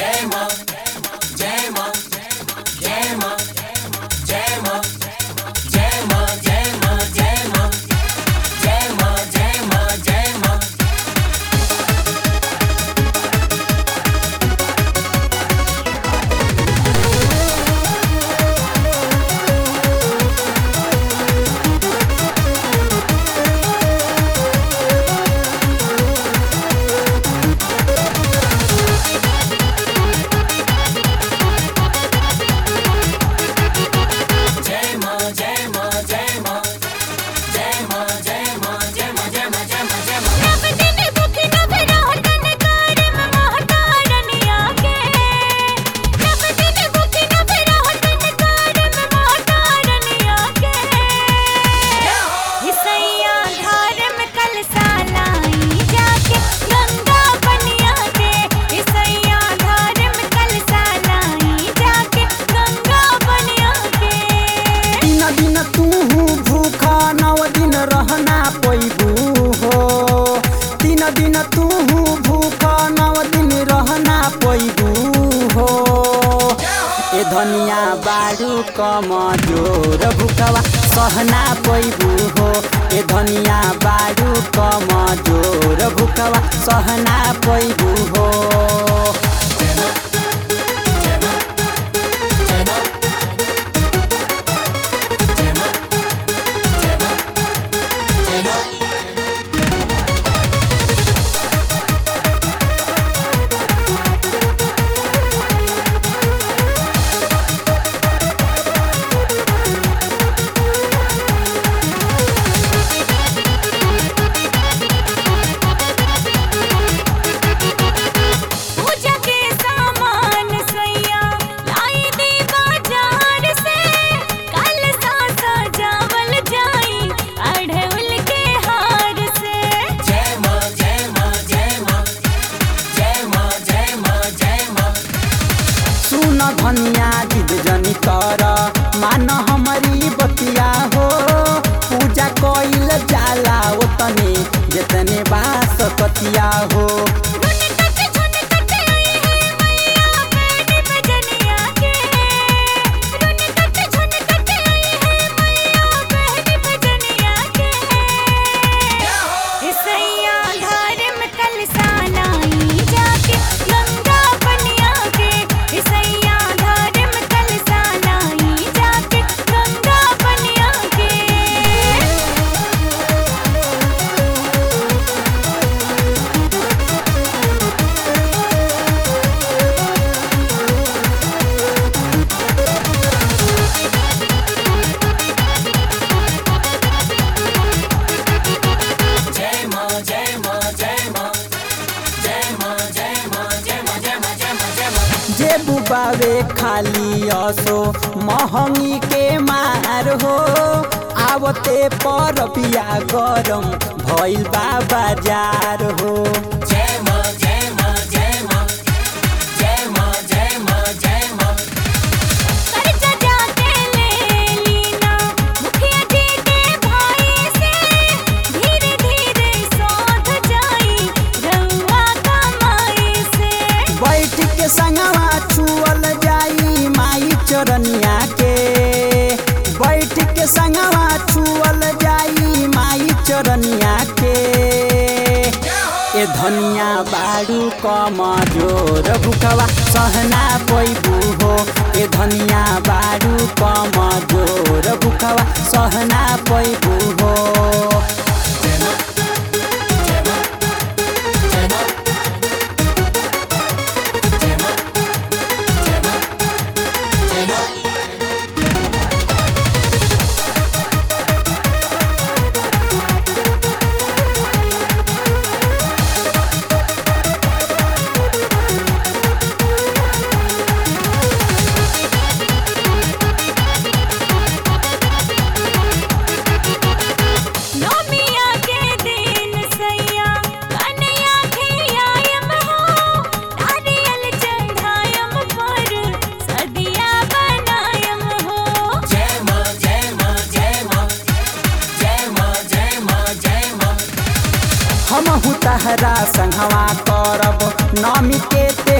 नव दिन भूखी नव रहतन करम महतारनिया के नव दिन भूखी नव रहतन करम महतारनिया के हिसैया धारम कलसा लाई जाके गंगा बनिया के हिसैया धारम कलसा लाई जाके गंगा बनिया के तीन दिन तू भूखा नौ दिन रहना पैबू हो तीन दिन तू भूखा नौ दिन रहना पैबू हो ए धनिया बारू कम जोर भूखवा सहना पैबू हो ए धनिया बारू कम जोर भूखवा सहना पैबू हो पूजा के सामान सैया लाई दे बाजार से कल सा सजावल जाई अढ़उल के हार से सुन धनिया जिद जनी कर मान हमारी बतिया हो पूजा कइल जाला ओतने जेतने बास कतिया हो रुन कट झुन कट आई है मैया बेनी बजनिया के रुन कट झुन कट आई है मैया बेनी बजनिया के हिसैया धारम कलसा लाई जाके गंगा बनिया के हिसैया धारम कलसा लाई जाके गंगा बनिया के जे बुबावे खाली असो महंगी के मार हो आवते पर पिया गरम भइल बा बाजार हो कर्जा जाके ले लीना मुखिया जी के भाई से धीरे धीरे सौध जाई रउआ कमाई से बैठ के संगवा छुअल जाई माई चरनिया के बैठ के संगवा छुअल जाई माई चरनिया के ए धनिया बारू कम जोर भुखवा सहना पैबू हो ए धनिया बारू कम जोर भुखवा सहना पैबू हो नौमी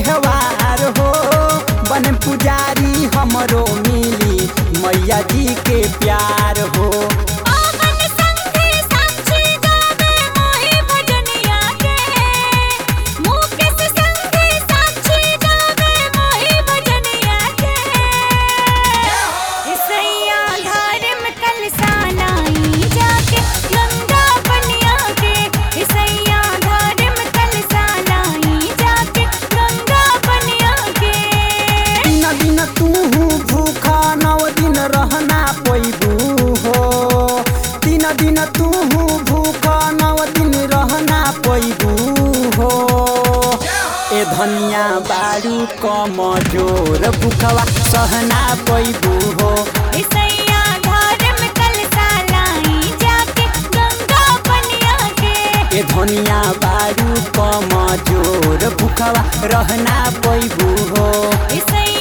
त्योहार हो बन पुजारी हमरो मिली मैया जी के प्यार हो आवन संगे साक्षी गावे मोहि भजनिया के मुकेश संगे साक्षी गावे मोहि भजनिया के इसैया धर्म कलसा लाई जाके गंगा बनिया के इसैया धर्म कलसा लाई जाके गंगा बनिया के तीन दिन तू भूखा नौ दिन रहना पैबू हो तीन दिन तू भूखा नौ दिन रहना पैबू हो ए धनिया बारू कमजोर भूखवा सहना पैबू हो इसैया धर्म कलसा लाई जाके गंगा बनिया के ए धनिया बारू कमजोर भूखवा रहना पैबू हो इसैया